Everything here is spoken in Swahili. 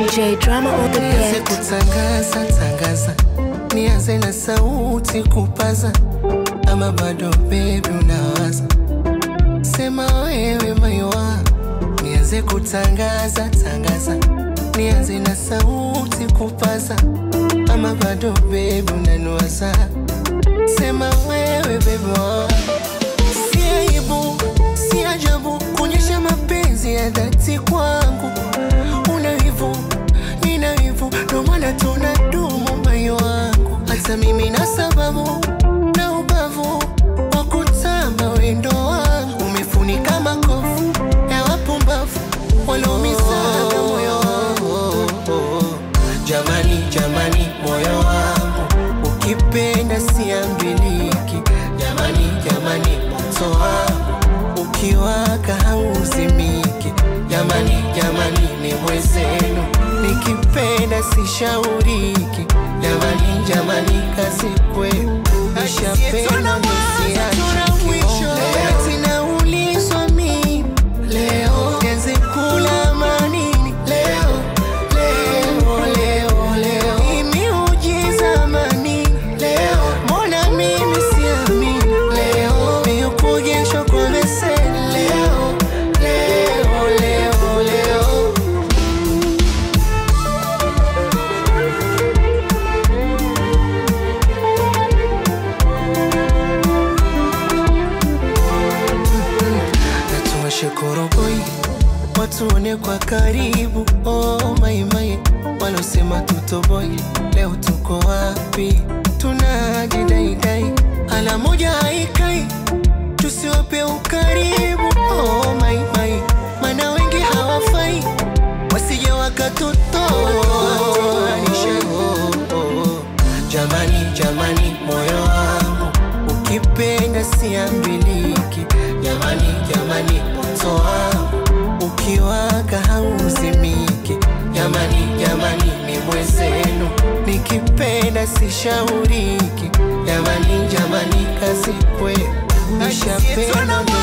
DJ Drama on the Nianze beat. kutangaza tangaza, nianze na sauti kupaza, ama bado baby unawaza? Sema wewe maiwa, nianze kutangaza tangaza, nianze na sauti kupaza, ama bado baby unaniwaza? Sema wewe baby wa Si aibu, si ajabu kuonyesha mapenzi ya dhati kwangu. Una hivyo, nina hivyo, ndo maana tunadumu moyo wangu. Hata mimi na sababu na ubavu wa kutamba wendo wangu. Umefunika makovu ya wapumbavu walioumizaga moyo wangu. Jamani, jamani, moyo wangu ukipenda siambiliki. Jamani, jamani, moto wangu ukiwaka hauzimiki. Jamani, jamani, ni mwezenu nikipenda sishauriki. Jamani, jamani, kazi kwenu nishapenda nisiachiki. Eti naulizwa mimi leo nianze kula manini leo leo leo leo Hii miujiza manini leo mbona mimi siamini leo miukujeshwa kwa beseni leo leo leo leo natuwashe koroboi watuone kwa karibu oh, maimai walosema tutoboi leo tuko wapi tunajidaidai ala moja haikai tusiwape ukaribu oh, maimai mana wengi hawafai wasije wakatutoanisha jamani jamani moyo wangu ukipenda siambiliki jamani jamani moto wangu ukiwaka hauzimiki jamani jamani ni mwezenu nikipenda sishauriki jamani jamani kazi kwenu nishapenda